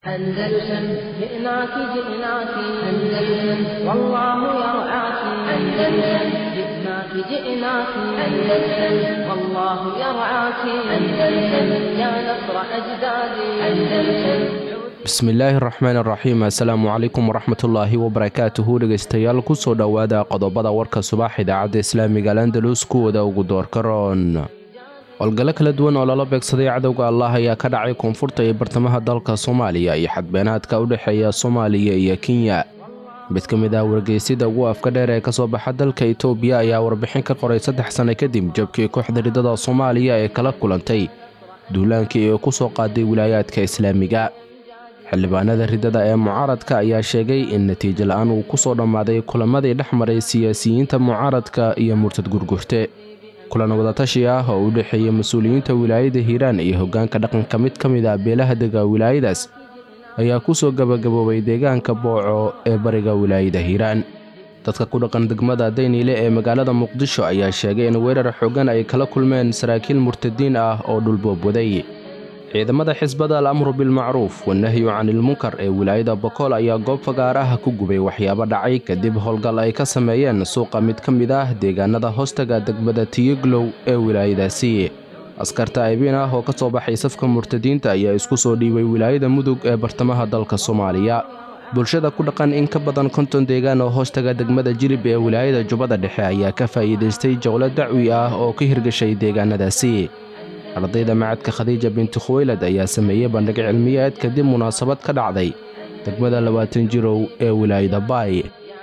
أندلسن جئناك جئناك أندلسن والله يرعاك أندلسن جئناك جئناك أندلسن والله يرعاك أندلسن يا نصر أجدادي أندلسن bismillaahi raxmaan raxiim assalaamu calaykum waraxmatullaahi wabarakaatuhu dhegeystayaal kusoo dhowaada qodobada warka subax idaacadda islaamiga alandalus kuwada ugu doorka roon howlgallo kala duwan oo lala beegsaday cadowga allah ayaa ka dhacay koonfurta iyo bartamaha dalka soomaaliya iyo xadbeenaadka u dhexeeya soomaaliya iyo kenya mid ka mid ah wargeysyada ugu afka dheer ee kasoo baxa dalka itoobiya ayaa warbixin ka qoray saddex sanno kadib jabkii kooxda ridada soomaaliya ee kala kulantay duulaankii ee ku soo qaaday wilaayaadka islaamiga xildhibaanada ridada ee mucaaradka ayaa sheegay in natiijo la-aan uu ku soo dhammaaday kulamadii dhex maray siyaasiyiinta mucaaradka iyo murtad gurgurte kulan wadatashi ah oo u dhexeeya mas-uuliyiinta wilaayada hiiraan iyo hoggaanka dhaqanka mid ka mid ah beelaha dega wilaayadaas ayaa ku soo gabagaboobay deegaanka booco ee bariga wilaayada hiiraan dadka ku dhaqan degmada dayniile ee magaalada muqdisho ayaa sheegay in weerar xoogan ay kala kulmeen saraakiil murtadiin ah oo dhulboobwaday ciidamada xisbada al amru bilmacruuf wanahyu canilmunkar ee wilaayada bokool ayaa goob fagaar ah ku gubay waxyaabo dhacay kadib howlgal ay ka sameeyeen suuqa mid ka mid ah deegaanada hoostaga degmada tiyeglow ee wilaayadaasi askarta aybiin ah oo ka soo baxay safka murtadiinta ayaa isku soo dhiibay wilaayada mudug ee bartamaha dalka soomaaliya bulshada ku dhaqan in ka badan konton deegaan oo hoostaga degmada jilib ee wilaayada jubbada dhexe ayaa ka faa'iidaystay jowlo dacwi ah oo ka hirgashay deegaanadaasi ardayda macadka khadiija binti khuweylad ayaa sameeyey bandhig cilmiyeed kadib munaasabad ka dhacday degmada labaatan jirow ee wilaayada baay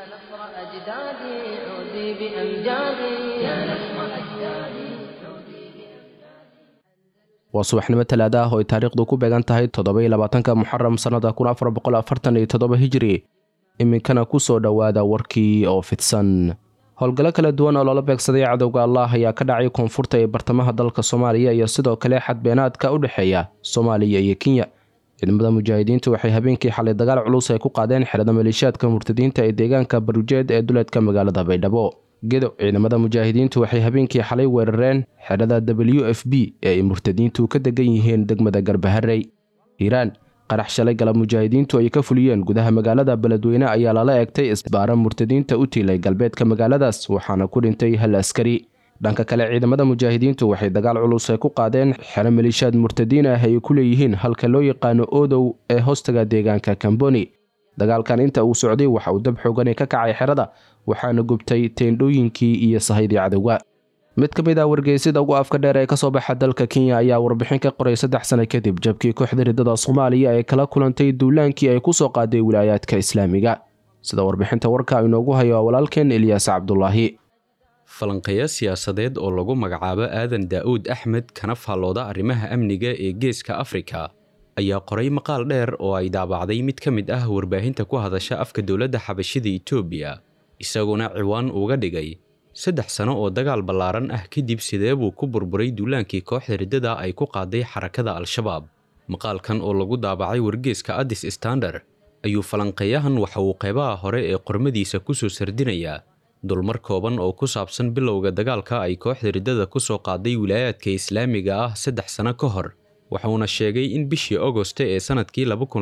waa subaxnimo talaada ah oo ay taariikhdu ku beegan tahay toddobaiyo labaatanka muxaram sannada kun afar boqol afartan iyo toddoba hijiri iminkana ku soo dhowaada warkii oo fidsan howlgallo kala duwan oo loola beegsaday cadowga allah ayaa ka dhacay koonfurta ee bartamaha dalka soomaaliya iyo sidoo kale xadbeenaadka u dhexeeya soomaaliya iyo kenya ciidamada mujaahidiintu waxay habeenkii xalay dagaal culus ay ku qaadeen xerada maleeshiyaadka murtadiinta ee deegaanka barujeed ee duleedka magaalada baydhabo gedo ciidamada mujaahidiintu waxay habeenkii xalay weerareen xerada w f b ee ay murtadiintu ka degan yihiin degmada garbaharey hiiraan qarax shalay galab mujaahidiintu ay ka fuliyeen gudaha magaalada beledweyne ayaa lala egtay isbaara murtadiinta u tiilay galbeedka magaaladaas waxaana ku dhintay hal askari dhanka kale ciidamada mujaahidiintu waxay dagaal culus ay ku qaadeen xero maliishaad murtadiin ah ay ku leeyihiin halka loo yaqaano odow ee hoostaga deegaanka kamboni dagaalkan inta uu socday waxa uu dab xoogani ka kacay xerada waxaana gubtay teendhooyinkii iyo sahaydii cadowga mid ka mid ah wargeysyada ugu afka dheer ee kasoo baxa dalka kenya ayaa warbixin ka qoray saddex sano kadib jabkii kooxda ridada soomaaliya ee kala kulantay duulaankii ay ku soo qaaday wilaayaadka islaamiga sida warbixinta warka inoogu hayo walaalkeen elyaas cabdulaahi falanqeeya siyaasadeed oo lagu magacaabo aadan daa'uud axmed kana faallooda arrimaha amniga ee geeska afrika ayaa qoray maqaal dheer oo ay daabacday mid ka mid ah warbaahinta ku hadasha afka dowladda xabashida itoobiya isaguna ciwaan uga dhigay saddex sano oo dagaal ballaaran ah kadib sidee buu ku burburay duulaankii kooxda riddada ay ku qaaday xarakada al-shabaab maqaalkan oo lagu daabacay wargeeska addis standard ayuu falanqeeyahan waxa uu qeybaha hore ee qormadiisa ku soo sardinayaa dulmar kooban oo ku saabsan bilowga dagaalka ay kooxda riddada ku soo qaaday wilaayaadka islaamiga ah saddex sano ka hor waxuuna sheegay in bishii ogoste ee sannadkii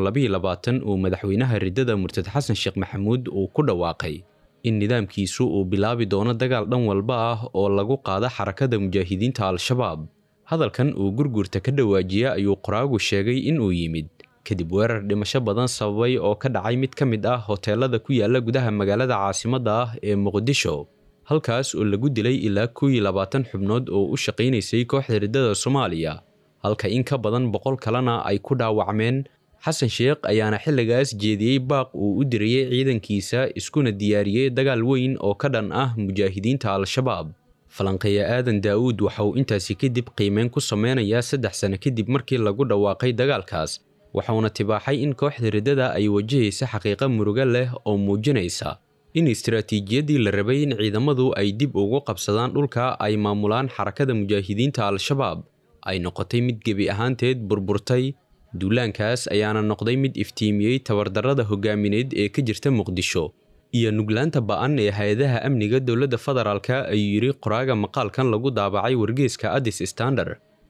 uu madaxweynaha riddada murtad xasan sheekh maxamuud uu ku dhawaaqay in nidaamkiisu uu bilaabi doono dagaal dhan walba ah oo lagu qaada xarakada mujaahidiinta al-shabaab hadalkan uu gurgurta ka dhawaajiya ayuu qoraagu sheegay inuu yimid kadib weerar dhimasho badan sababay oo ka dhacay mid ka mid ah hoteelada ku yaala gudaha magaalada caasimadda ah ee muqdisho halkaas oo lagu dilay ilaa kow iyo labaatan xubnood oo u shaqaynaysay kooxda riddada soomaaliya halka in ka badan boqol kalena ay ku dhaawacmeen xasan sheekh ayaana xilligaas jeediyey baaq uu u diriyey ciidankiisa iskuna diyaariyey dagaal weyn oo ka dhan ah mujaahidiinta al-shabaab falanqeeya aadan daa'uud waxa uu intaasi kadib qiimeyn ku sameynayaa saddex sano kadib markii lagu dhawaaqay dagaalkaas waxauna tibaaxay in kooxda riddada ay wajahaysa xaqiiqo murugo leh oo muujinaysa in istaraatiijiyadii la rabay in ciidamadu ay dib ugu qabsadaan dhulka ay maamulaan xarakada mujaahidiinta al-shabaab ay noqotay mid gebi ahaanteed burburtay duulaankaas ayaana noqday mid iftiimiyey tabardarrada hogaamineed ee ka jirta muqdisho iyo nuglaanta ba'an ee hay-adaha amniga dowladda federaalka ayuu yidhi qoraaga maqaalkan lagu daabacay wargeeska addis standard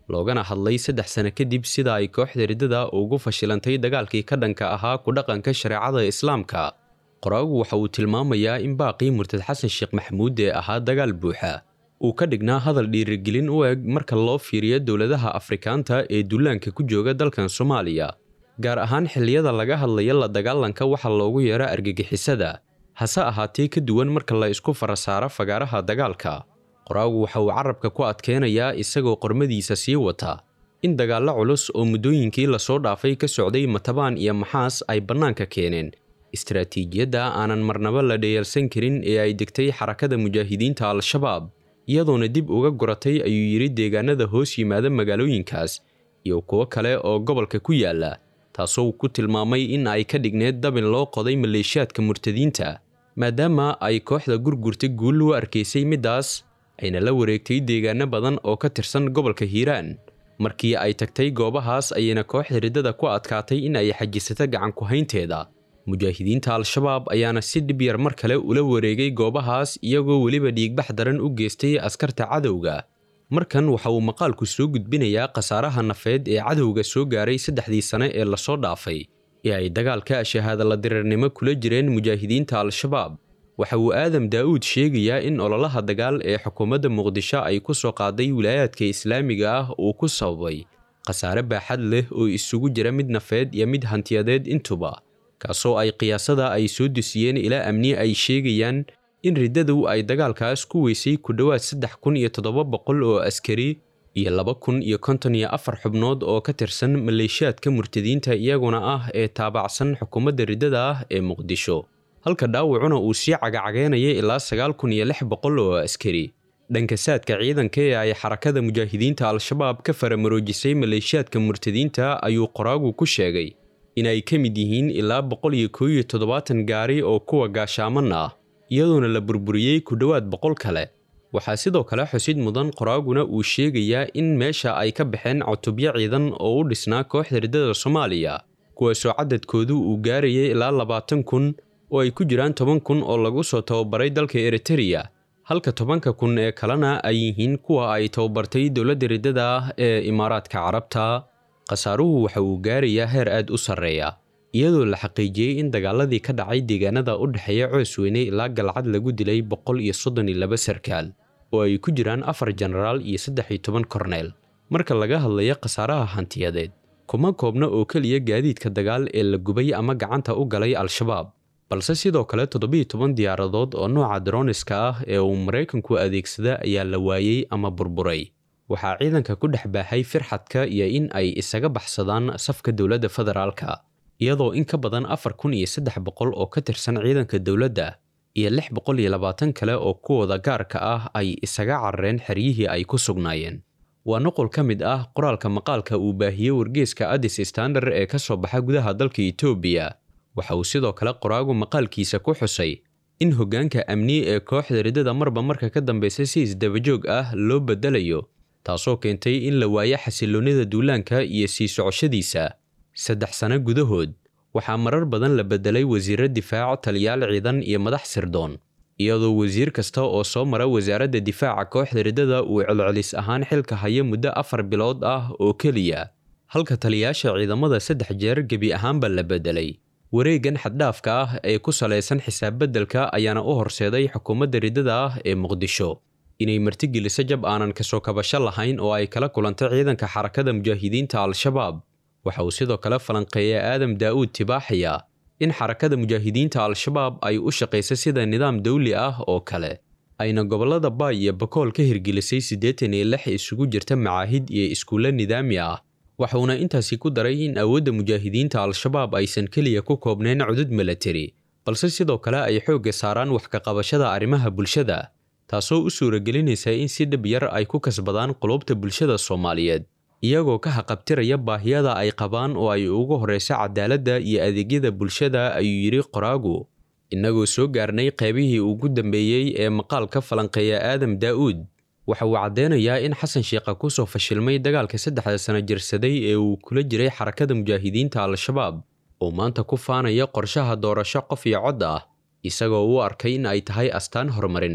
loogana hadlay saddex sano kadib sida ay kooxda riddada ugu fashilantay dagaalkii ka dhanka ahaa ku dhaqanka shareecada islaamka qoraagu waxa uu tilmaamayaa in baaqii murtad xasan sheekh maxamuud ee ahaa dagaal buuxa uu ka dhignaa hadal dhiirigelin u eg marka loo fiiriyo dowladaha afrikaanta ee dullaanka ku jooga dalkan soomaaliya gaar ahaan xilliyada laga hadlaya la dagaalanka waxa loogu yeero argagixisada hase ahaatee ka duwan marka la isku farasaaro fagaaraha dagaalka qoraagu waxa uu carabka ku adkeenayaa isagoo qormadiisa sii wata in dagaallo culus oo muddooyinkii lasoo dhaafay ka socday matabaan iyo maxaas ay bannaanka keeneen istaraatiijiyadda aanan marnaba la dheyeelsan karin ee ay degtay xarakada mujaahidiinta al-shabaab iyadoona dib uga guratay ayuu yidhi deegaanada hoos yimaada magaalooyinkaas iyo kuwo kale oo gobolka ku yaala taasoo ku tilmaamay in ay ka dhigneed dabin loo qoday maleeshiyaadka murtadiinta maadaama ay kooxda gurgurta guul u arkaysay middaas ayna la wareegtay deegaano badan oo ka tirsan gobolka hiiraan markii ay tagtay goobahaas ayayna kooxda riddada ku adkaatay in ay xajisato gacan ku-haynteeda mujaahidiinta al-shabaab ayaana si dhib yar mar kale ula wareegay goobahaas iyagoo weliba dhiigbax daran u geystay askarta cadowga markan waxa uu maqaalku soo gudbinayaa khasaaraha nafeed ee cadowga soo gaaray saddexdii sane ee lasoo dhaafay ee ay dagaalka shahaadala dirirnimo kula jireen mujaahidiinta al-shabaab waxa uu aadam daa'uud sheegayaa in ololaha dagaal ee xukuumadda muqdisho ay ku soo qaaday wilaayaadka islaamiga ah uu ku sababay khasaare baaxad leh oo isugu jira mid nafeed iyo mid hantiyadeed intuba kaasoo ay qiyaasada ay soo dusiyeen ilaa amni ay sheegayaan in riddadu ay dagaalkaas ku weysay ku dhowaad saddex kun iyo toddoba boqol oo askari iyo laba kun iyo konton iyo afar xubnood oo ka tirsan maleeshiyaadka murtadiinta iyaguna ah ee taabacsan xukuumadda riddada ah ee muqdisho halka dhaawacuna uu sii cagacagaynaya ilaa sagaal kun iyo lix boqol oo askari dhanka saadka ciidanka ee ay xarakada mujaahidiinta al-shabaab ka faramaroojisay maleeshiyaadka murtadiinta ayuu qoraagu ku sheegay inay ka mid yihiin ilaa boqol iyo koo iyo toddobaatan gaari oo kuwa gaashaaman ah iyadoona la burburiyey ku dhowaad boqol kale waxaa sidoo kale xusid mudan qoraaguna uu sheegayaa in meesha ay ka baxeen cutubyo ciidan oo u dhisnaa kooxda riddada soomaaliya kuwaasoo cadadkoodu uu gaarayay ilaa labaatan kun oo ay ku jiraan toban kun oo lagu soo tababaray dalka eritereya halka tobanka kun ee kalena ay yihiin kuwa ay tababartay dowladda riddada ah ee imaaraadka carabta khasaaruhu waxa uu gaarayaa heer aad u sarreeya iyadoo la xaqiijiyey in dagaaladii ka dhacay deegaanada u dhexeeya coosweyne ilaa galcad lagu dilay boqol iyo soddon iyo laba sarkaal oo ay ku jiraan afar jenaraal iyo saddex iyo toban korneel marka laga hadlayo khasaaraha hantiyadeed kuma koobna oo keliya gaadiidka dagaal ee la gubay ama gacanta u galay al-shabaab balse sidoo kale toddobiyo toban diyaaradood oo nooca droniska ah ee uu maraykanku adeegsada ayaa la waayey ama burburay waxaa ciidanka ku dhex baahay firxadka iyo in ay isaga baxsadaan safka dowladda federaalka iyadoo in ka badan afar kun iyo saddex boqol oo ka tirsan ciidanka dowladda iyo lix boqol iyo labaatan kale oo kuwooda gaarka ah ay isaga carareen xeryihii ay ku sugnaayeen waa nuqul ka mid ah qoraalka maqaalka uu baahiyey wargeeska addis standard ee ka soo baxa gudaha dalka etoobiya waxa uu sidoo kale qoraagu maqaalkiisa ku xusay in hoggaanka amni ee kooxda riddada marba marka ka dambaysa si isdabajoog ah loo beddelayo taasoo keentay in la waayo xasilloonnida duulaanka iyo sii socoshadiisa saddex sano gudahood waxaa marar badan la beddelay wasiirro difaac taliyaal ciidan iyo madax sirdoon iyadoo wasiir kasta oo soo mara wasaaradda difaaca kooxda riddada uu celcelis ahaan xilka haya muddo afar bilood ah oo keliya halka taliyaasha ciidamada saddex jeer gebi ahaanba la beddelay wareeggan xaddhaafka ah ee ku salaysan xisaab beddelka ayaana u horseeday xukuumadda riddada ah ee muqdisho inay martigeliso jab aanan kasoo kabasho lahayn oo ay kala kulantay ciidanka xarakada mujaahidiinta al-shabaab waxa uu sidoo kale falanqeeya aadam daa'uud tibaaxaya in xarakada mujaahidiinta al-shabaab ay u shaqayso sida nidaam dawli ah oo kale ayna gobollada baay iyo bakool ka hirgelisay siddeetan iyo lix isugu jirta macaahid iyo iskuulle nidaami ah waxuuna intaasi ku daray in awoodda mujaahidiinta al-shabaab aysan keliya ku koobnayn cudud milatari balse sidoo kale ay xoogga saaraan wax ka qabashada arrimaha bulshada taasoo u suuragelinaysa in si dhib yar ay ku kasbadaan qulubta bulshada soomaaliyeed iyagoo ka haqabtiraya baahiyada ay qabaan oo ay ugu horrayso cadaaladda iyo adeegyada bulshada ayuu yidhi qoraagu innagoo soo gaarnay qaybihii ugu dambeeyey ee maqaalka falanqeeya aadam daa'uud waxa uu caddeynayaa in xasan sheekha ku soo fashilmay dagaalka saddexda sano jirsaday ee uu kula jiray xarakada mujaahidiinta al-shabaab oo maanta ku faanaya qorshaha doorasho qof iyo cod ah isagoo u arkay in ay tahay astaan horumarineed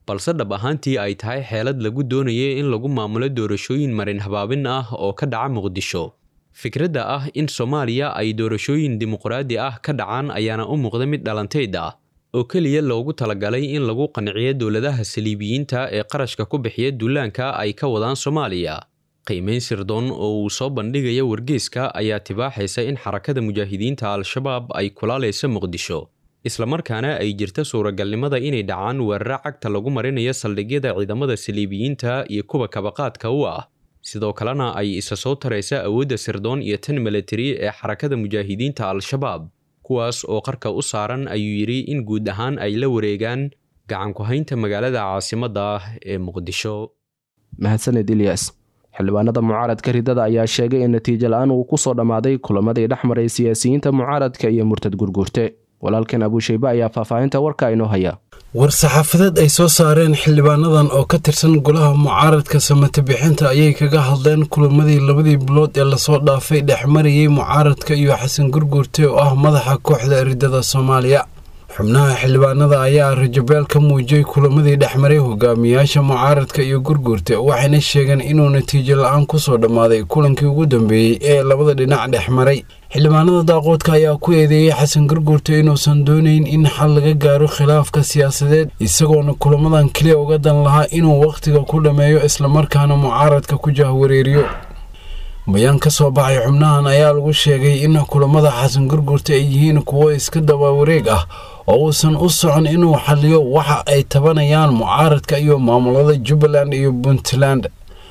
balse dhab ahaantii ay tahay xeelad lagu doonayay in lagu maamulo doorashooyin marin habaabin ah oo ka dhaca muqdisho fikradda ah in soomaaliya ay doorashooyin dimuqraadi ah ka dhacaan ayaana u muuqda mid dhalanteyd ah oo keliya loogu talagalay in lagu qanciyo dowladaha saliibiyiinta ee qarashka ku bixiya duulaanka ay ka wadaan soomaaliya qiimayn sirdoon oo uu soo bandhigaya wargeyska ayaa tibaaxaysa in xarakada mujaahidiinta al-shabaab ay kulaalaysa muqdisho islamarkaana ay jirta suuragalnimada inay dhacaan weeraro cagta lagu marinayo saldhigyada ciidamada saliibiyiinta iyo kuwa kabaqaadka u ah sidoo kalena ay isa soo taraysa awoodda sirdoon iyo tan milatari ee xarakada mujaahidiinta al-shabaab kuwaas oo qarka u saaran ayuu yidhi in guud ahaan ay la wareegaan gacanku-haynta magaalada caasimadda ah ee muqdisho mahadsaned ilyas xildhibaanada mucaaradka ridada ayaa sheegay in natiijo la-aan uu ku soo dhammaaday kulamadii dhex maray siyaasiyiinta mucaaradka iyo murtad gurguurte walaalkan abuushaybe ayaa faahfaahinta warka inoo haya war-saxaafadeed ay soo saareen xildhibaanadan oo ka tirsan golaha mucaaradka samate bixinta ayay kaga hadleen kulamadii labadii bilood ee lasoo dhaafay dhexmarayay mucaaradka iyo xasan gurguurte oo ah madaxa kooxda ridada soomaaliya xubnaha xildhibaanada ayaa rajabeel ka muujiyey kulamadii dhexmaray hogaamiyaasha mucaaradka iyo gurguurte waxayna sheegeen inuu natiijo la-aan kusoo dhammaaday kulankii ugu dambeeyey ee labada dhinac dhexmaray xildhibaanada daaqoodka ayaa ku eedeeyey xasan gurguurte inuusan doonayn in xal laga gaaro khilaafka siyaasadeed isagoona kulamadan keliya uga dan lahaa inuu wakhtiga ku dhammeeyo islamarkaana mucaaradka ku jahwareeriyo bayaan ka soo baxay xubnahan ayaa lagu sheegay in kulamada xasan gurguurte ay yihiin kuwo iska dabawareeg ah oo uusan u socon inuu xaliyo waxa ay tabanayaan mucaaradka iyo maamulada jubbaland iyo puntland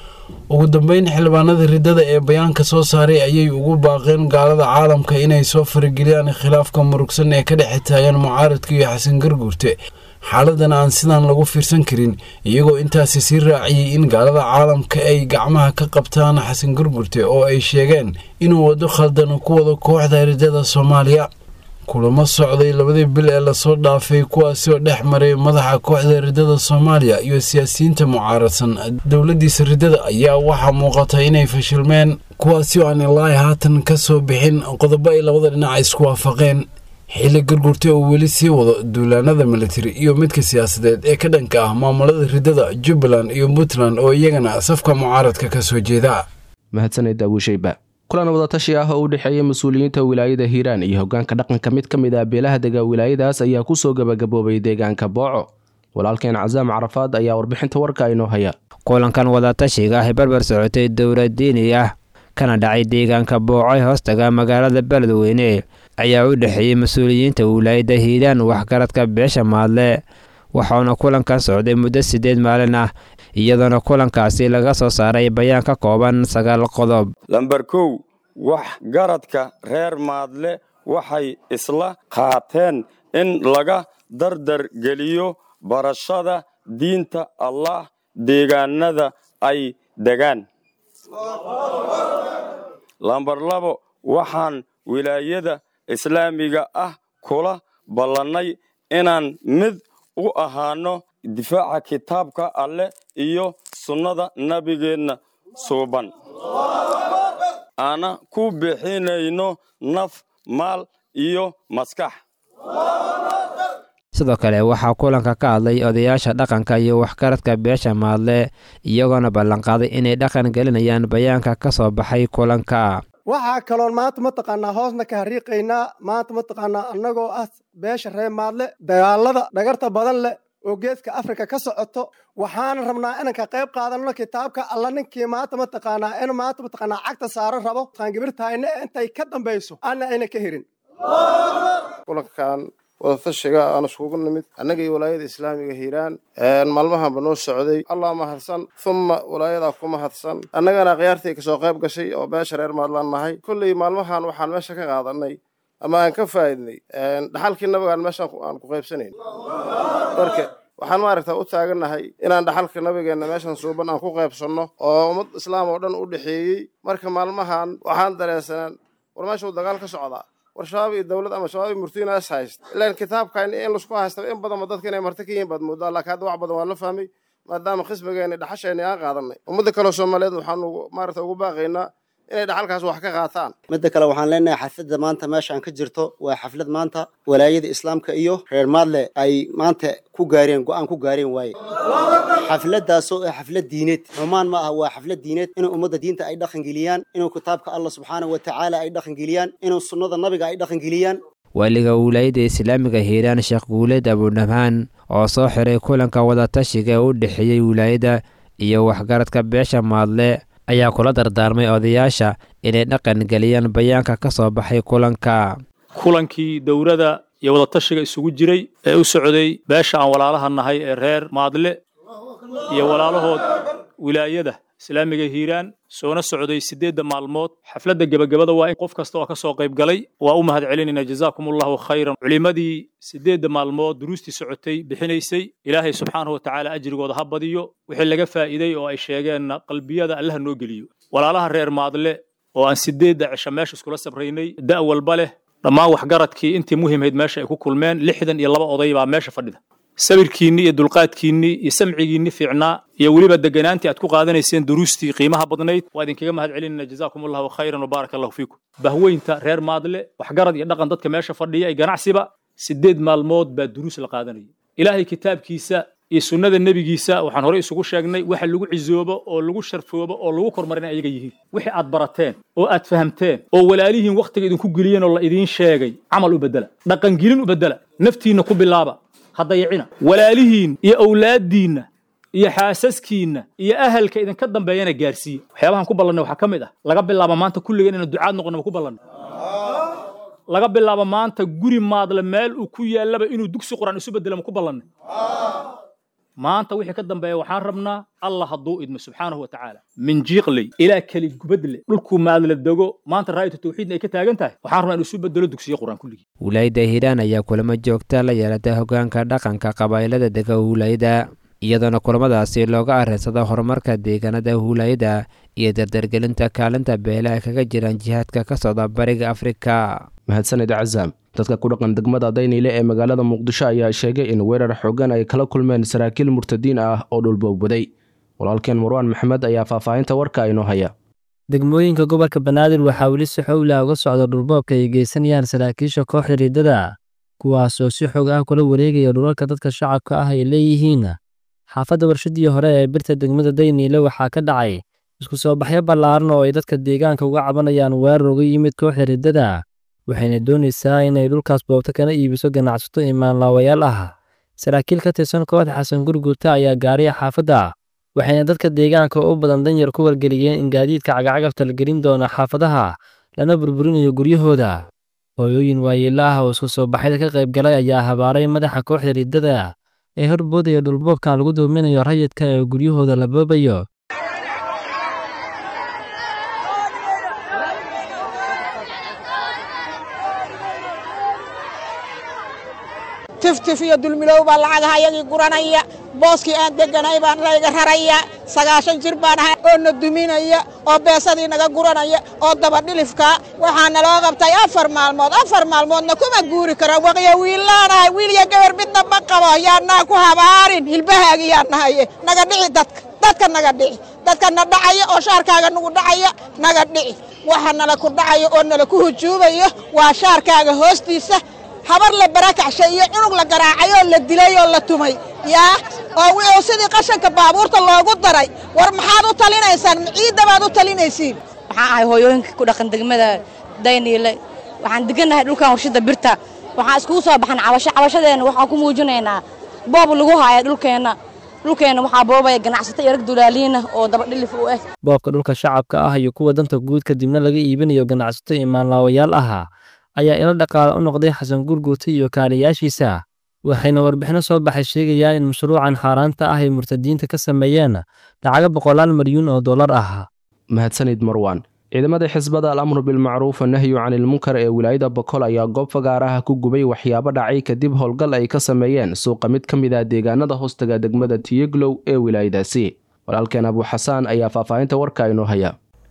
ugu dambeyn xildhibaanada ridada ee bayaanka soo saaray ayay ugu baaqeen gaalada caalamka inay soo farageliyaan khilaafka murugsan ee ka dhexe taagan mucaaradka iyo xasan garguurte xaaladan aan sidaan lagu fiirsan karin iyagoo intaasi sii raaciyey in gaalada caalamka ay gacmaha ka qabtaan xasan garguurte oo ay sheegeen inuu waddo khaldan ku wado kooxda ridada soomaaliya kulamo socday labadii bil ee lasoo dhaafay kuwaasi oo dhex maray madaxa kooxda ridada soomaaliya iyo siyaasiyiinta mucaaradsan dowladiisa ridada ayaa waxaa muuqata inay fashilmeen kuwaasi oo aan ilaahi haatan ka soo bixin qodobo ay labada dhinac isku waafaqeen xilli gargurte uu weli sii wado duulaanada militari iyo midka siyaasadeed ee ka dhanka ah maamulada ridada jubbaland iyo puntland oo iyagana safka mucaaradka ka soo jeeda mahadsaned abuushayba kulan wadatashi ah oo u dhexeeya mas-uuliyiinta wilaayada hiiraan iyo hogaanka dhaqanka mid ka mid ah beelaha dega wilaayadaas ayaa kusoo gabagaboobay deegaanka booco walaalkeen casaam carafaad ayaa warbixinta warka inoo haya kulankan wadatashiga ah barbar socotay dowlad diini ah kana dhacay deegaanka booco ee hoostaga magaalada beledweyne ayaa u dhexeeyey mas-uuliyiinta wilaayada hiiraan waxgaradka beesha maadle waxauna kulankan socday muddo siddeed maalin ah iyadoona kulankaasi laga soo saaray bayaan ka kooban sagaal qodob lamber kow wax garadka reer maadle waxay isla qaateen in laga dardar geliyo barashada diinta allah deegaanada ay degaan lamber labo waxaan wilaayada islaamiga ah kula ballannay inaan mid u ahaano difaaca kitaabka alleh iyo sunnada nabigeenna suuban aana ku bixinayno naf maal iyo maskax sidoo kale waxaa kulanka ka hadlay odayaasha dhaqanka iyo waxgaradka beesha maadle iyagoona ballanqaaday inay dhaqan gelinayaan bayaanka ka soo baxay kulanka waxaa kaloon maanta mataqaanaa hoosna ka hariiqaynaa maanta mataqaanaa annagoo ah beesha reer maadle dagaalada dhagarta badan leh oo geeska afrika ka socoto waxaana rabnaa inaan ka qayb qaadanno kitaabka alla ninkii maanta mataqaanaa in maanta mataqaanaa cagta saaran rabo qaangibirtahayna intay ka dambayso ana ayna ka herin kulankan wadatashiga aan iskugu nimid annaga iyo walaayada islaamiga hiiraan maalmahanba noo socday allah mahadsan humma walaayadaa ku mahadsan annagana khiyaartii kasoo qayb gashay oo beesha reer maadlaan nahay kolley maalmahan waxaan meesha ka qaadanay ama aan ka faa'idnay dhaxalkii nabigaan meeshaan aan ku qaybsanayn marka waxaan maaragta u taagannahay inaan dhaxalka nabigeenna meeshan suuban aan ku qaybsanno oo ummad islaam oo dhan u dhexeeyey marka maalmahan waxaan dareensanaan war meesha uu dagaal ka socdaa war shabaab iyo dowlad ama shabaab iyo murtiina is hayst ilaan kitaabkan in laisku haysta in badanba dadka inay marti ka yihiin baad moodaa laakiin hadda wax badan waa la fahmay maadaama khismigeena dhaxasheena aan qaadanay ummadda kaleo soomaaliyeed waxaan maaragta ugu baaqaynaa inay dhaxalkaas wax ka qaataan midda kale waxaan leenahay xafladda maanta meeshaan ka jirto waa xaflad maanta walaayada islaamka iyo reer maadle ay maanta ku gaareen go-aan ku gaareen waaye xafladdaasoo ah xaflad diineed xumaan ma aha waa xaflad diineed inuu ummadda diinta ay dhaqangeliyaan inuu kitaabka allah subxaana wa tacaala ay dhaqangeliyaan inuu sunnada nabiga ay dhaqangeliyaan waaliga wilaayadda islaamiga hiiraan sheekh guuleed abudhammaan oo soo xiray kulanka wadatashiga ee u dhexeeyey wilaayadda iyo waxgaradka beesha maadle ayaa kula dardaarmay odayaasha inay dhaqan geliyaan bayaanka ka soo baxay kulanka kulankii dowladda iyo wadatashiga isugu jiray ee u socday beesha aan walaalaha nahay ee reer maadle iyo walaalahood wilaayada islaamiga hiiraan soona socday siddeedda maalmood xafladda gebagabada waa in qof kasta oo ka soo qayb galay waa u mahad celinayna jazaakum allahu khayran culimmadii siddeedda maalmood duruustii socotay bixinaysay ilaahay subxaanahu watacaala ajrigooda ha badiyo wixii laga faa'iiday oo ay sheegeenna qalbiyada allaha noo geliyo walaalaha reer maadle oo aan siddeedda cisho meesha iskula sabraynay da' walba leh dhammaan waxgaradkii intii muhiimhayd meesha ay ku kulmeen lixdan iyo laba oday baa meesha fadhida sabirkiinni iyo dulqaadkiinni iyo samcigiinni fiicnaa iyo weliba deganaantii aad ku qaadanayseen duruustii qiimaha badnayd waa idinkaga mahad celinayna jazaakum allahu khayran wabaaraka allahu fiikum bahweynta reer maadle waxgarad iyo dhaqan dadka meesha fadhiya iyo ganacsiba siddeed maalmood baa duruus la qaadanaya ilaahay kitaabkiisa iyo sunnada nebigiisa waxaan horey isugu sheegnay waxa lagu cisoobo oo lagu sharfoobo oo lagu kormarina ayaga yihiin wixii aad barateen oo aad fahamteen oo walaalihiin wakhtiga idinku geliyeen oo la idiin sheegay camal u beddela dhaqangelin u beddela naftiinna ku bilaaba ha dayicina walaalihiin iyo awlaaddiinna iyo xaasaskiinna iyo ahalka idinka dambeeyana gaarsiiya waxyaabahan ku ballannay waxaa ka mid ah laga bilaabo maanta kulligeen inaan ducaad noqono ma ku ballannay laga bilaabo maanta guri maadle meel uu ku yaallaba inuu dugsi qur'aan isu beddela ma ku ballannay maanta wixii ka dambeeya waxaan rabnaa allah hadduu idmo subxaanahu wa tacaala min jiiqley ilaa keli gubadle dhulkuu maadle dego maanta raa'yatu tawxiidna ay ka taagan tahay waxaan rabnaa in isu bedelo dugsiyo qur'aan kulligii wilaayadda hiiraan ayaa kulamo joogta la yeelata hoggaanka dhaqanka qabaa'ilada dega wilaayada iyadoona kulamadaasi looga arrinsada horumarka deegaanada wilaayada iyo dardargelinta kaalinta beelaha kaga jiraan jihaadka ka socda bariga afrika mahadsanid cazaam dadka ku dhaqan degmada dayniile ee magaalada muqdisho ayaa sheegay in weerar xoogan ay kala kulmeen saraakiil murtadiin ah oo dhulboogbaday walaalkeen marwaan maxamed ayaa faahfaahinta warka inoo haya degmooyinka gobolka banaadir waxaa weli si xowla uga socda dhulboobka ay geysanayaan saraakiisha kooxda riidada kuwaasoo si xoog ah kula wareegaya dhulalka dadka shacabka ah ay leeyihiin xaafadda warshadii hore ee birta degmada dayniile waxaa ka dhacay isku soo baxyo ballaaran oo ay dadka deegaanka uga cabanayaan weerar uga yimid kooxda riddada waxayna doonaysaa inay dhulkaas boobto kana iibiso ganacsato imaanlaawayaal ah saraakiil ka tirsan kooxda xasan gurguurta ayaa gaariya xaafadda waxayna dadka deegaanka u badan danyar ku wargeliyeen in gaadiidka cagacagafta la gelin doono xaafadaha lana burburinayo guryahooda hooyooyin waayeela ah oo isku soo baxyada ka qayb galay ayaa habaaray madaxa kooxda riddada ee horboodaya dhulboobkan lagu doominayo rayidka ee guryahooda la boobayo tiftif iyo dulmilow baa lacagaha ayagii guranaya booskii aan deganay baan layga raraya sagaashan jir baan ahay oo na duminaya oo beesadii naga guranaya oo dabadhilifka waxaa naloo qabtay afar maalmood afar maalmoodna kuma guuri karo waqyo wiillaanahay wiil iyo gabar midna ma qabo yaannaa ku habaarin hilbahaagi yaa nahaye naga dhici dadka dadka naga dhici dadka na dhacaya oo shaarkaaga nagu dhacaya naga dhici waxa nala ku dhacaya oo nala ku hujuubayo waa shaarkaaga hoostiisa habar la barakacshay iyo cunug la garaacay oo la dilay oo la tumay yaa oo wuxuu sidii qashanka baabuurta loogu daray war maxaad u talinaysaan ciidda baad u talinaysiin waxaan ahay hooyooyinka ku dhaqan degmada dayniile waxaan degannahay dhulkan warshada birta waxaan iskugu soo baxan cabasho cabashadeenna waxaan ku muujinaynaa boob lagu haaya dhulkeenna dhulkeenna waxaa boobaya ganacsato iyo rag dulaaliina oo dabadhilif u ah boobka dhulka shacabka ah iyo kuwa danta guud kadibna laga iibinayo ganacsato imaanlaawayaal ah ayaa ilo dhaqaale u noqday xasan gurguurta iyo kaaliyaashiisa waxayna warbixino soo baxay sheegayaan in mashruucan xaaraanta ah ay murtadiinta ka sameeyeen lacaga boqolaal maryuun oo dollar ah mahadsanid marwan ciidamada xisbada al amru bilmacruuf nahyu canilmunkar ee wilaayada bokol ayaa goob fagaaraha ku gubay waxyaabo dhacay kadib howlgal ay ka sameeyeen suuqa mid ka mid ah deegaanada hoostaga degmada tiyeglow ee wilaayadaasi walaalkeen abu xasaan ayaa faahfaahinta warka inoo haya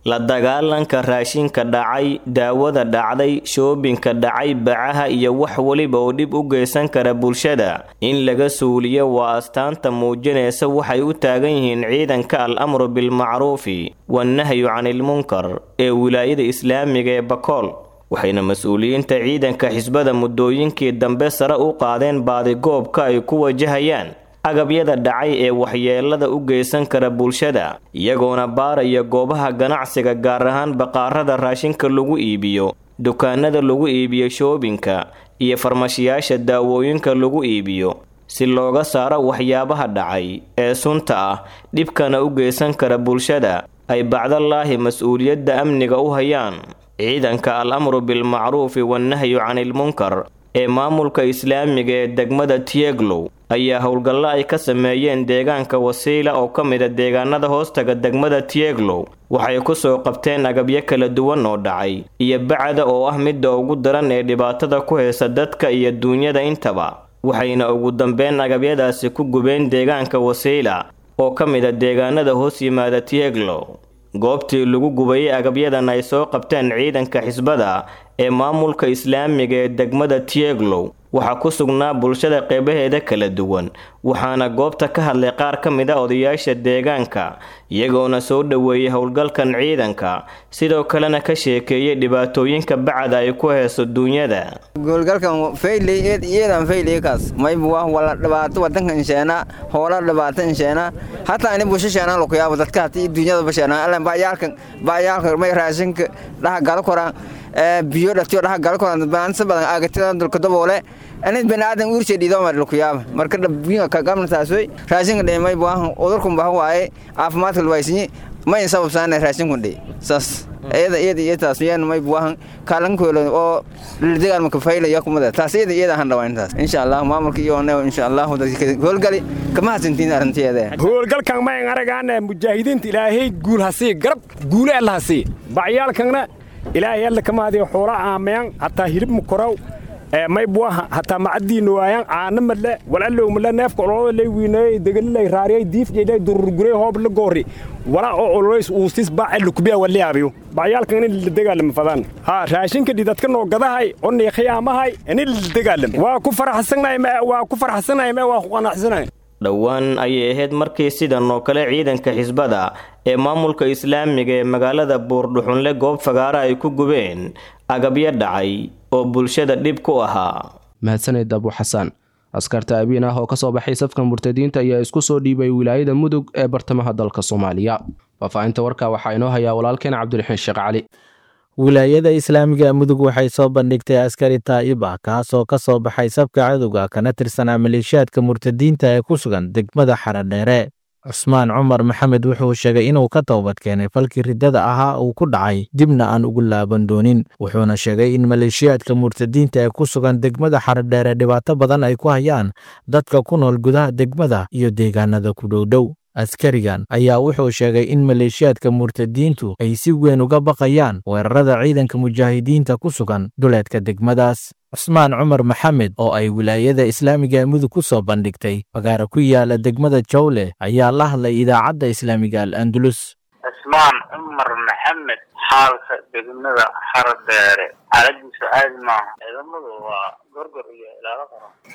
la dagaalanka raashinka dhacay daawada dhacday shoobinka dhacay bacaha iyo wax weliba oo dhib u geysan kara bulshada in laga suuliyo waa astaanta muujinaysa waxay u taagan yihiin ciidanka al amru bilmacruufi wannahyu canilmunkar ee wilaayada islaamiga ee bakool waxayna mas-uuliyiinta ciidanka xisbada muddooyinkii dambe sare u qaadeen baadigoobka ay ku wajahayaan agabyada dhacay ee waxyeelada u geysan kara bulshada iyagoona baaraya goobaha ganacsiga gaar ahaan baqaarada raashinka lagu iibiyo dukaanada lagu iibiyo shoobinka iyo farmashiyaasha daawooyinka lagu iibiyo si looga saaro waxyaabaha dhacay ee sunta ah dhibkana u geysan kara bulshada ay bacdalaahi mas-uuliyadda amniga u hayaan ciidanka al amru bilmacruufi wannahyu canilmunkar ee maamulka islaamiga ee degmada tieglow ayaa howlgallo ay ka sameeyeen deegaanka wasiila oo ka mida deegaanada hoostaga degmada tieglow waxay ku soo qabteen agabyo kala duwan oo dhacay iyo bacda oo ah midda ugu daran ee dhibaatada ku haysa dadka iyo duunyada intaba waxayna ugu dambeyn agabyadaasi ku gubeen deegaanka wasiila oo ka mida deegaanada hoos yimaada tieglow goobtii lagu gubayay agabyadan ay soo qabteen ciidanka xisbada ee maamulka islaamiga ee degmada tieglow waxaa ku sugnaa bulshada qeybaheeda kala duwan waxaana goobta ka hadlay qaar ka mid a odayaasha deegaanka iyagoona soo dhoweeyay howlgalkan ciidanka sidoo kalena ka sheekeeyay dhibaatooyinka bacda ay ku hayso duunyada goolgalkan fayley iyadan fayleykaas mayba waa wala dhibaato wadanka insheena hoola dhibaato insheena hataa ini busha sheenaan lakuyaabo dadka hatii duunyada basheenaan allan baayaalkan baayaalka may raashinka dhaha gala koraan biyo dhatiyo dhaha gala koraan baansa badan aagatidan dulka daboole anid baniaadan uurse dhiidoomar lakuyaaba marka dhabiinga kagamnataaswey raashinka dhe mayba waa udurkun baha waaye caafimaadka lwaysinyi mayn sababsaana raashinkun dhe saas iyada iyada iyo taas yaan may buahan kaalankoolo oo degaan maka faylaya kumada taas iyada iyada han dhawaa intaas insha allah maamulka iyo ne insha allah howlgali kama hasantiin arrinteeda howlgalkan mayn aragaana mujaahidiinta ilaahay guul hasii garab guule alla hasii bacyaalkanna ilaahay alla kama hadiyo xoola aameyan hataa hilib mukorow may buaha hataa macadiina waayaan caana madle walallow madle neefka ololada lay wiineeyey degalilay raariyay diifjeelay dururgurey hoob la goori walaa oo ololays uusis baace lukubiya waliyaabiyo bacyaalkan in la dagaalama fadaan ha raashinka dhidadka noo gadahay oo neekhiyaamahay in la dagaalama waa ku faraxsanahay waa ku faraxsanahay waa ku qanacsanahay dhowaan ayay ahayd markii sidan oo kale ciidanka xisbada ee maamulka islaamiga ee magaalada buurdhuxunle goob fagaara ay ku gubeen agabyo dhacay oo bulshada dhib ku ahaa mahadsaned abu xasaan askarta abiin ah oo ka soo baxay safka murtadiinta ayaa isku soo dhiibay wilaayada mudug ee bartamaha dalka soomaaliya faahfaahinta warka waxaa inoo hayaa walaalkeen cabdiraxiin sheekh cali wilaayada islaamiga mudug waxay soo bandhigtay askari taa'ib ah kaasoo ka soo baxay sabka cadowga kana tirsanaa maleeshiyaadka murtadiinta ee ku sugan degmada xaradheere cusmaan cumar maxamed wuxuu sheegay inuu ka toobad keenay falkii riddada ahaa uu ku dhacay dibna aan ugu laaban doonin wuxuuna sheegay in maleeshiyaadka murtadiinta ee ku sugan degmada xaradheere dhibaato badan ay ku hayaan dadka ku nool gudaha degmada iyo deegaanada ku dhowdhow askarigan ayaa wuxuu sheegay in maleeshiyaadka murtadiintu ay si weyn uga baqayaan weerarada ciidanka mujaahidiinta ku sugan duleedka degmadaas cusmaan cumar maxamed oo ay wilaayada islaamiga ee mudug ku soo bandhigtay fagaara ku yaala degmada jawle ayaa la hadlay idaacadda islaamiga al andalus cusmaan cumar maxamed xaalka degmada xaradheere xaaladiisu caadi maaha ciidamadu waa gorgor iyo ilaalo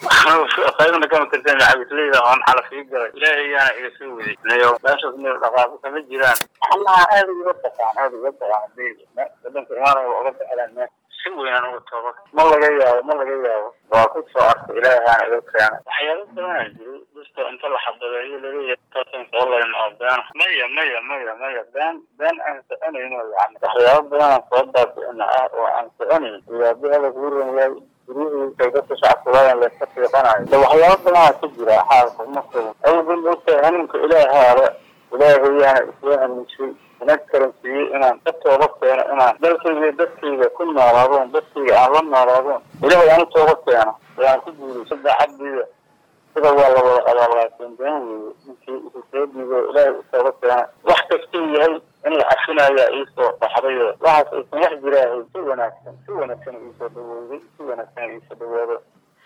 qaro qaybna kama tirsan cabisleyda oon xala sii galay ilaahayaana iga soo waday nayo meeshaas meel dhaqaaqo kama jiraan allaha aada uga baqaan aada uga baqaan hadii wadanka imaanaya waa uga baxelaan meesha si weynaan uga toba ma laga yaabo ma laga yaabo waa ku soo arkay ilaahayaana iga keenay waxyaalo badanaa jiro dadka inta la xabadeeyo laleeyahay taasan soo layn oo been maya maya maya maya been been aan soconayno yani waxyaalo badanaan soo baabi'ina ah oo aan soconayn iyaaba ala kuu ranyahay guryihii dadka shacabkulayan layska fiiqanayo de waxyaalo badanaa ka jira xaalka uma sugan awgan ogtahay hanuunka ilaahaale ilaahayaana isoo hamiishay inag karansiiyey inaan ka tooba keeno inaan dalkayga dadkayga ku noolaadoon dadkayga aan la noolaadoon ilaahay aan u tooba keeno ayaan ku guulaysa daacaddiida sida waa la wada abaalaasin been weeye ninkii isu soo dhiibo ilaahay u tooba keena wax kastuu yahay in la cafinayaa iisoo baxdayo waxaas aysan wax jiraahay si wanaagsan si wanaagsan iisoo dhawooday si wanaagsan iisoo dhawaado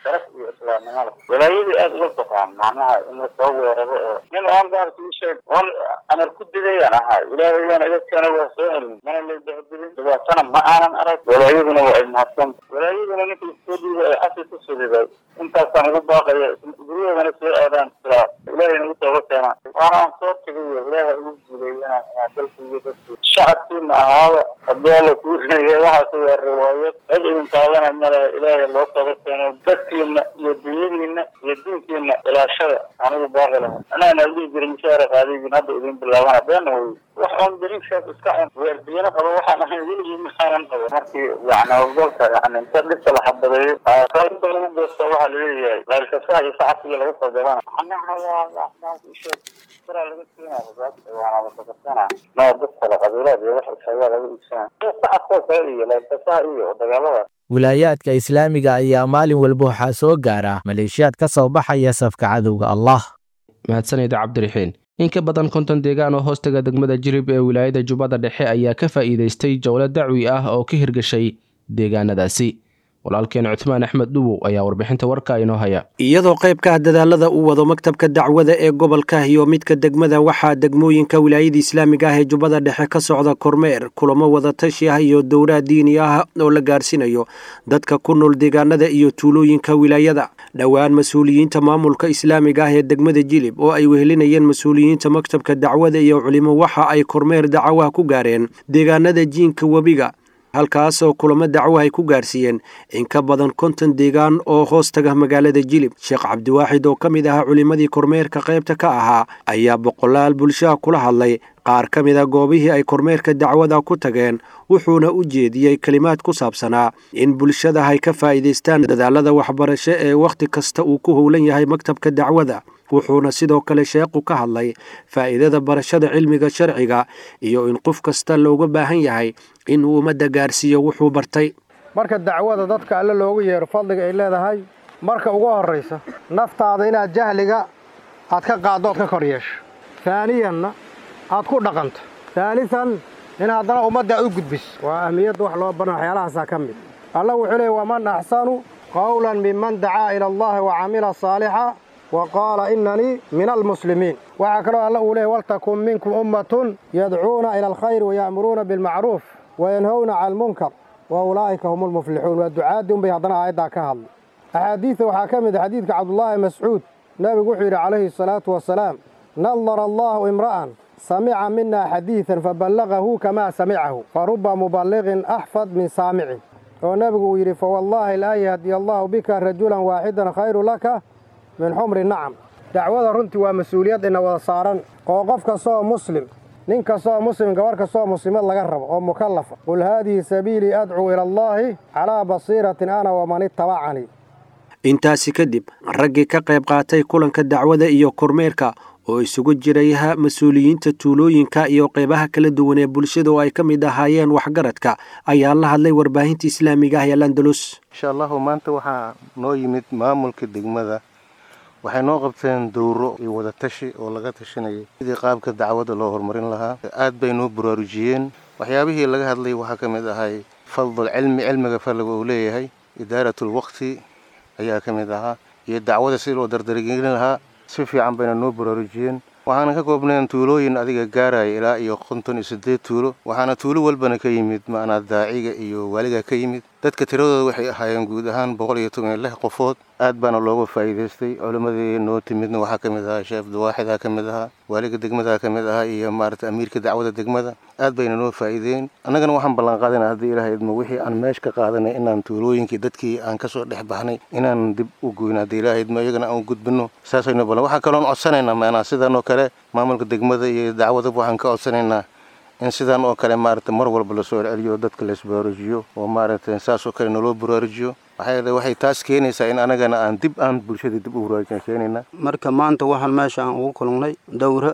sharaf iyo islaamnimo leh walaayadii aad uga baqaan macnaha in la soo weeraro oo nin oon baarka ii sheeg oon amar ku digayaan ahay ilaahay waana iga keena waa soo celin mana la dahadilin dhibaatana ma aanan arag walaayaduna waa ay mahadsan walaayaduna ninka iskoo dhiibay ay xasi ku suliday intaasaan ugu baaqaya guryaheedana soo aadaan silaa ilaahayna u tooga keenaan waana aan soo tegayo ilaaha ugu guuleeyana inaan dalka iyo dadku shacabkiina ahaaba haddii alla kuu rinaya waxaas waa riwaayad cid idin taabana male ilaahay loo tooga keeno dadkiina iyo dunyadiina iyo diinkiina ilaashada anigu baaqi laha anaana dhihi jiray mishaara qaadigiin hadda idin bilaabana beena wey wax oon dariishaas iska cun weerdiyana qabo waxaan ahayn weligii maxaanan qabo markii yani howlgalka yani inta dhibka la xabadeeyo qaybta lagu goosta waxaa laleeyahay laylkasaha iyo sacabkiga laga soo galana anaha waa isheeg siraa laga keenaya waana lasakasana noo dad kale qabiilaad iyo wax isagaa laga iibsana sacabkoo kale iyo laylkasaha iyo dagaalada wilaayaadka islaamiga ayaa maalin walba waxaa soo gaara maleeshiyaad ka soo baxaya safka cadowga allah mahadsanid cabdiraxiin in ka badan konton deegaan oo hoostaga degmada jirib ee wilaayada jubbada dhexe ayaa ka faa'iidaystay jowlo dacwi ah oo ka hirgashay deegaanadaasi walaalkeen cuthmaan axmed dhuwow ayaa warbixinta warka inoo haya iyadoo qaybka ah dadaalada uu wado maktabka dacwada ee gobolka iyo midka degmada waxaa degmooyinka wilaayada islaamiga ah ee jubbada dhexe ka socda kormeer kulamo wadatashi ah iyo dowlaha diini ah oo la gaarsiinayo dadka ku nool deegaanada iyo tuulooyinka wilaayada dhowaan mas-uuliyiinta maamulka islaamiga ah ee degmada jilib oo ay wehelinayeen mas-uuliyiinta maktabka dacwada iyo culimo waxa ay kormeer dacawaha ku gaareen deegaanada jiinka webiga halkaasoo kulamo dacwo ay ku gaarsiiyeen in ka badan konton deegaan oo hoos taga magaalada jilib sheekh cabdiwaaxid oo ka mid ahaa culimmadii kormeerka qaybta ka ahaa ayaa boqolaal bulshaha kula hadlay qaar ka mid a goobihii ay kormeerka dacwada ku tageen wuxuuna u jeediyey kelimaad ku saabsanaa in bulshada ay ka faa'iidaystaan dadaalada waxbarasho ee wakhti kasta uu ku howlan yahay maktabka dacwada wuxuuna sidoo kale sheekhu ka hadlay faa'iidada barashada cilmiga sharciga iyo in qof kasta looga baahan yahay inuu ummadda gaarsiiyo wuxuu bartay marka dacwada dadka alle loogu yeero fadliga ay leedahay marka ugu horraysa naftaada inaad jahliga aad ka qaaddo ood ka kor yeesho taaniyanna aad ku dhaqanto taalisan in haddana ummadda aad u gudbiso waa ahmiyadda wax loo baran waxyaalahaasaa ka mid alla wuxuu leeyay waman axsanu qawlan miman dacaa ila allahi wa camila saalixa wa qaala innanii min almuslimiin waxaa kaloo alla uu leeyay waltakun minkum ummatun yadcuuna ila alkhayri waya'muruuna bilmacruuf wayanhowna cala almunkar wa ulaa'ika hum almuflixuun waa ducaaddii unbay haddana aayaddaa ka hadlay axaadiidta waxaa ka mid a xadiidka cabdullaahi mascuud nebigu wuxuu yidhi calayhi asalaatu wasalaam nadara allaahu imra'an samica mina xadiidan faballagahu kamaa samicahu fa ruba muballiqin axfad min saamicin oo nebigu uu yidhi fawallaahi laa yahdiya allaahu bika rajulan waaxidan khayru laka min xumri nacam dacwada runtii waa mas-uuliyad ina wada saaran oo qof kastaoo muslim nin kastaoo muslim gabarh kastaoo muslimad laga rabo oo mukallafa qul haadihi sabiilii adcuu ila allaahi calaa basiiratin ana waman ittabacanii intaasi kadib raggii ka qayb qaatay kulanka dacwada iyo kormeerka oo isugu jiraya mas-uuliyiinta tuulooyinka iyo qaybaha kala duwan ee bulshada oo ay ka mid ahaayeen waxgaradka ayaa la hadlay warbaahinta islaamiga ah ee landalus insha allahu maanta waxaa noo yimid maamulka degmada waxay noo qabteen dowro iyo wadatashi oo laga tashanayay sidii qaabka dacwadda loo horumarin lahaa aad bay noo baraarujiyeen waxyaabihii laga hadlay waxaa ka mid ahay fadl cilmi cilmiga fadliga uu leeyahay idaaratul waqti ayaa ka mid ahaa iyo dacwada sidii loo dardargelin lahaa si fiican bayna noo baraarujiyeen waxaana ka koobnayn tuulooyin adiga gaaraya ilaa iyo konton iyo siddeed tuulo waxaana tuulo walbana ka yimid macnaa daaciga iyo waaliga ka yimid dadka tiradooda waxay ahaayeen guud ahaan boqol iyo toban iyo lix qofood aad baana looga faa'iidaystay culimmadii noo timidna waxaa ka mid ahaa sheekh abdiwaaxidaa ka mid ahaa waaliga degmadaa ka mid ahaa iyo maarata amiirka dacwada degmada aad bayna noo faa'iideen annagana waxaan ballanqaadana haddii ilaah idmo wixii aan meesh ka qaadanay inaan tuulooyinkii dadkii aan ka soo dhex baxnay inaan dib u goyno haddii ilaah idmo iyagana aan u gudbino saasaynu ballan waxaa kaloon codsanaynaa maanaa sidan oo kale maamulka degmada iyo dacwadaba waxaan ka codsanaynaa in sidan oo kale maarata mar walba lasoo celceliyo dadka laisbaraarujiyo oo maarata saas oo kale naloo baraarujiyo waxay waxay taas keenaysaa in anagana aan dib aan bulshada dib u baraarujin keenayna marka maanta waxaan meesha aan ugu kulannay dowra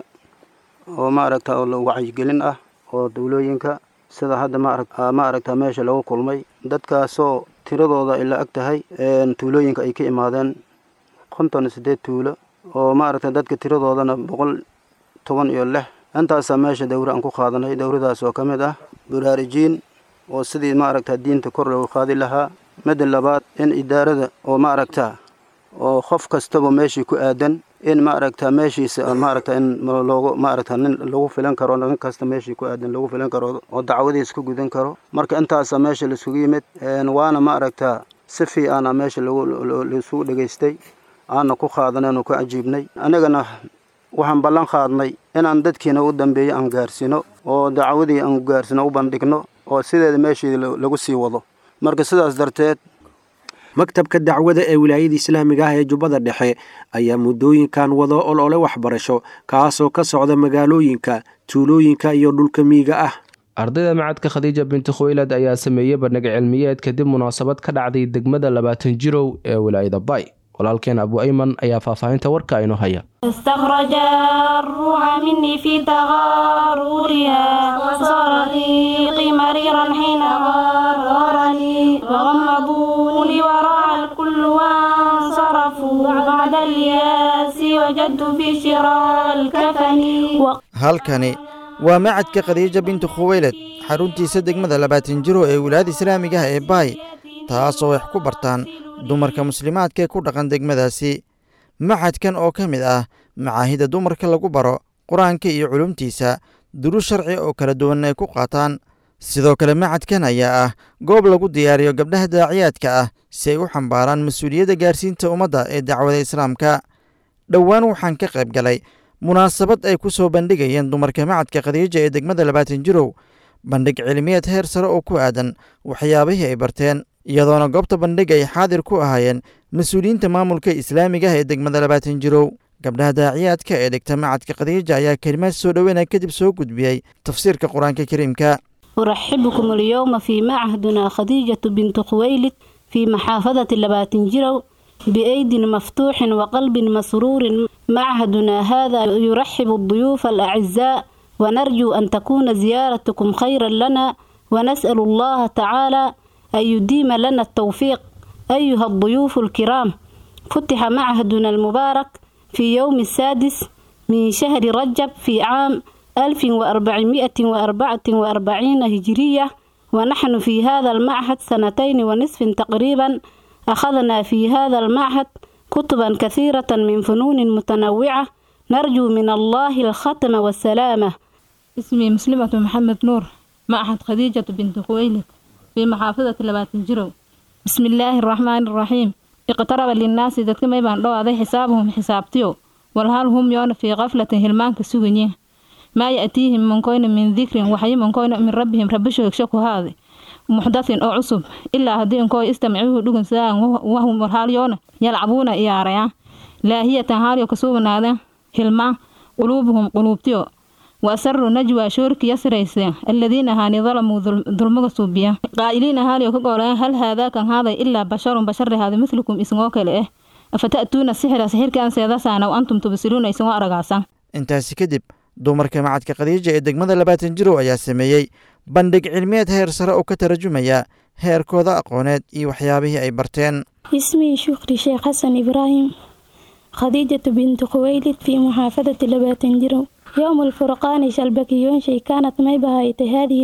oo maaragta oo wacyigelin ah oo dawlooyinka sida hadda maaragta maaragta meesha lagu kulmay dadkaasoo tiradooda ay la ag tahay tuulooyinka ay ka imaadeen konton iyo siddeed tuulo oo maaragta dadka tiradoodana boqol toban iyo lix intaasaa meesha dowra aan ku qaadanay dowradaas oo ka mid ah baraarujiin oo sidii maaragta diinta kor loogu qaadi lahaa midda labaad in idaarada oo maaragta oo qof kastaba meeshii ku aadan in maaragta meeshiisa maaragta in loogu maaragta nin lagu filan karo nin kasta meeshii ku aadan lagu filan karo oo dacwadiis ku gudan karo marka intaasa meesha laisugu yimid waana maaragta si fiicana meesha laisugu dhegaystay aana ku qaadanaynu ku cajiibnay anigana waxaan ballan qaadnay inaan dadkiina u dambeeyo aan gaarsiino oo dacwadii aan gaarsino u bandhigno oo sideeda meeshii lagu sii wado marka sidaas darteed maktabka dacwada ee wilaayada islaamiga ah ee jubbada dhexe ayaa muddooyinkan wado olole waxbarasho kaasoo ka socda magaalooyinka tuulooyinka iyo dhulka miyiga ah ardayda macadka khadiija binti khuwaylad ayaa sameeyey bandhig cilmiyeed kadib munaasabad ka dhacday degmada labaatan jirow ee wilaayada bay walaalkeen abu ayman ayaa faahfaahinta warka inoo haya استخرج الروح مني في تغارورها وصار ريقي مريرا حين غارني وغمضوني وراء الكل وانصرفوا بعد الياس وجدت في شراء الكفن halkani waa macadka khadiija bintu khuwaylad xaruntiisa degmada labaatan jiro ee wilaayada islaamiga ah ee baay taasoo wax ku bartaan dumarka muslimaadka ee ku dhaqan degmadaasi macadkan oo ka mid ah macaahida dumarka lagu baro qur-aanka iyo culumtiisa durus sharci oo kala duwan ay ku qaataan sidoo kale macadkan ayaa ah goob lagu diyaariyo gabdhaha daaciyaadka ah si ay u xambaaraan mas-uuliyadda gaarsiinta ummadda ee dacwada islaamka dhowaan waxaan ka qayb galay munaasabad ay ku soo bandhigayeen dumarka macadka khadiija ee degmada labaatan jirow bandhig cilmiyeed heer sare oo ku aadan waxyaabihii ay barteen iyadoona goobta bandhig ay xaadir ku ahaayeen mas-uuliyiinta maamulka islaamiga ah ee degmada labaatan jirow gabdhaha daaciyaadka ee dhigta macadka khadiija ayaa kelimaad soo dhoweynaya kadib soo gudbiyey tafsiirka qur-aanka kariimka أرحبكم اليوم في معهدنا خديجة بنت خويلد في محافظة لباتنجرو بأيد مفتوح وقلب مسرور معهدنا هذا يرحب الضيوف الأعزاء ونرجو أن تكون زيارتكم خيرا لنا ونسأل الله تعالى أن يديم لنا التوفيق أيها الضيوف الكرام فتح معهدنا المبارك في يوم السادس من شهر رجب في عام 1444 هجرية ونحن في هذا المعهد سنتين ونصف تقريبا أخذنا في هذا المعهد كتبا كثيرة من فنون متنوعة نرجو من الله الختم والسلامة اسمي مسلمة محمد نور معهد خديجة بنت خويلد في محافظة لباتنجرو بسم الله الرحمن الرحيم اقترب للناس ذاتك ما يبان لو هذا حسابهم حسابتيو والهال هم يون في غفلة هلمان كسوغنيه ما يأتيهم من كون من ذكر وحي من كون من ربهم ربشو يكشكو هذا محدث أو عصب إلا هدين كوي استمعوه دوغن ساعة وهم مرحال يون يلعبون إياريا لا هي تهاري كسوبنا هذا هلمان قلوبهم قلوبتيو وأسروا نجوى شورك يسريس الذين هاني ظلموا ظلموا صوبيا قائلين هالي وكقولا هل هذا كان هذا إلا بشر بشر هذا مثلكم اسموك لإيه أفتأتون السحر سحر كان سيدسانا وأنتم تبصرون اسموا أرقاسا intaasi kadib dumarka macadka khadiija ee degmada labaatan jirow ayaa sameeyey bandhig cilmiyeed heer sare oo ka tarjumaya heerkooda aqooneed iyo waxyaabihii ay barteen اسمي شكري شيخ حسن إبراهيم خديجة بنت خويلد في محافظة لباتنجرو يوم الفرقان شلبكيون شي كانت ميبهايت هذه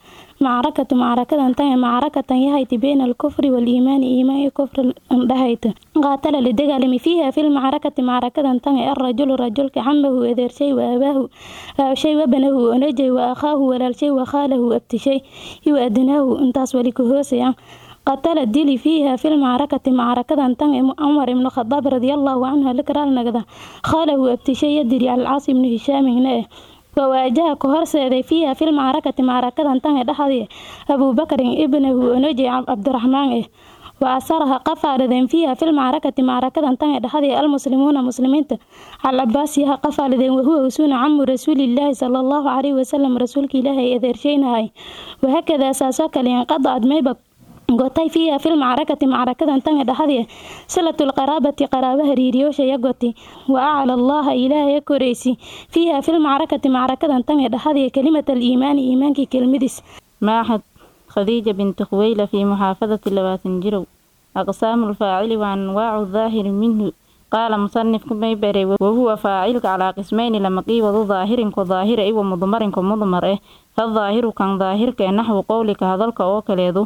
المعركة معركة انتهي معركة يهيت بين الكفر والإيمان إيمان كفر اندهيت قاتل لدقالم فيها في المعركة معركة انتهي الرجل رجل كعمه إذر شيء وأباه أو شيء وابنه ونجي وأخاه ولا شيء وخاله أبت شيء يؤدناه انتاس ولكهوسيا قتل الدلي فيها في المعركة معركة انتهى عمر بن الخطاب رضي الله عنه لكرال نقدة خاله أبتشي يدري على العاص بن هشام هنا وواجه كهرسة فيها في المعركة معركة انتهى دحضي أبو بكر ابنه نجي عبد الرحمن وأسرها قفال فيها في المعركة معركة انتهى دحضي المسلمون مسلمين على عباسها قفال وهو وسون عم رسول الله صلى الله عليه وسلم رسولك إله إذا هاي وهكذا ساسوك لينقضى ميبك gotay fiiha fil macrakati macrakadan tanga dhaxadii silatu lqaraabati qaraabaha riiriyoosha goti wa acla allaha ilaahay koraysi fiiha fil macrakati macrakadan tanga dhaxadii kalimat aliimaani iimaankii kelmadiis معهد خديجة بنت خويلة في محافظة لباتنجرو أقسام الفاعل وأنواع الظاهر منه قال مصنف كميبري وهو فاعل على قسمين لما قيوض ظاهر كظاهر أي ومضمر كمضمر إيه فالظاهر كان ظاهر كنحو قولك هذلك أو كليدو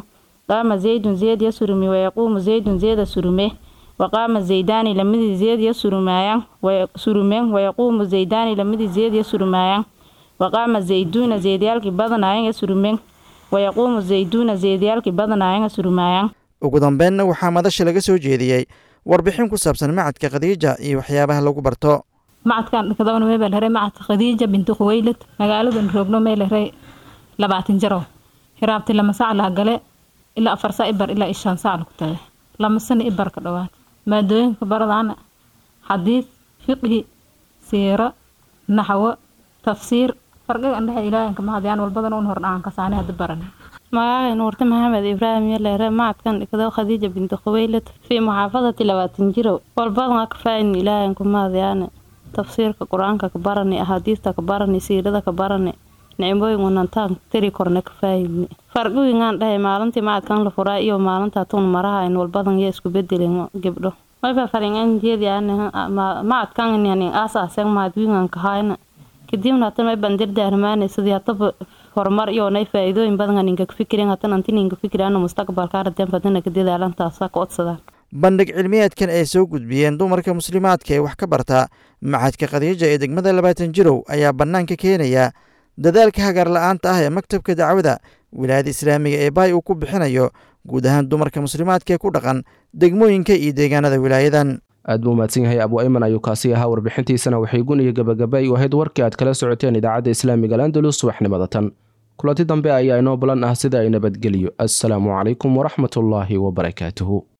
qaama zaydun zeyd ya surumi wayaquumu zaydun zeeda surume waqaama zaydaani lamadii zeed ya surumaayaan surumeen wayaquumu zaydaani lamadii zeed ya surumaayaan waqaama zayduuna zeedyaalkii badanaayan ya surumeen wayaquumu zayduuna zeedyaalkii badanaayan ya surumaayaan ugu dambeynna waxaa madasha laga soo jeediyey warbixin ku saabsan macadka khadiija iyo waxyaabaha lagu barto macadkan dhakadawna meebaa lahay macadka khadiija binti khuwaylad magaaladan roogno mee lahay labaatan jaro hiraabti lama sac laha gale ilaa afar saa ibar ilaa ishaan sac lagu tagay lama sana ibar ka dhowaad maadooyinka baradaana xadiid fiqhi siiro naxwo tafsiir farqiga andhexe ilaahanka mahadiyaan walbadan un hordhaan kasaane hadda baran magacay nuurte maxamed ibraahim yaleere macadkan dhigdo khadiija binti khuwaylad fii muxaafadati labaatan jirow walbadan ka faayin ilaahanku mahadiyaane tafsiirka qur-aanka ka barani axaadiista ka barani siirada ka barani nicmooyin wanantaan tiri korna ka faayidni farqigingaan dhahay maalintii macadkan la furaa iyo maalinta tun maraha in walbadan ya isku bedelin gebdho mayba faringan jeedi macadkan yani aasaasen mahadwingan kahayna kadibna hata may bandirdaarmaane sidii hataba horumar iyo nay faa'iidooyin badan ninka fikirin hatan anti ninka fikirana mustaqbalka aradan fadana ka dadaalantaasa ka odsadaan bandhig cilmiyeedkan ay soo gudbiyeen dumarka muslimaadka ee wax ka barta macadka khadiija ee degmada labaatan jirow ayaa bannaanka keenaya dadaalka hagaar la-aanta ah ee maktabka dacwada wilaayada islaamiga ee baay uu ku bixinayo guud ahaan dumarka muslimaadka ee ku dhaqan degmooyinka iyo deegaanada wilaayadan aad buu mahadsan yahay abu ayman ayuu kaasi ahaa warbixintiisana waxay guniyo gabagaba u ahayd warkii aad kala socoteen idaacadda islaamiga alandalus subaxnimada tan kulanti dambe ayaa inoo balan ah sida ay nabadgeliyo assalaamu calaykum waraxmatullaahi wabarakaatuhu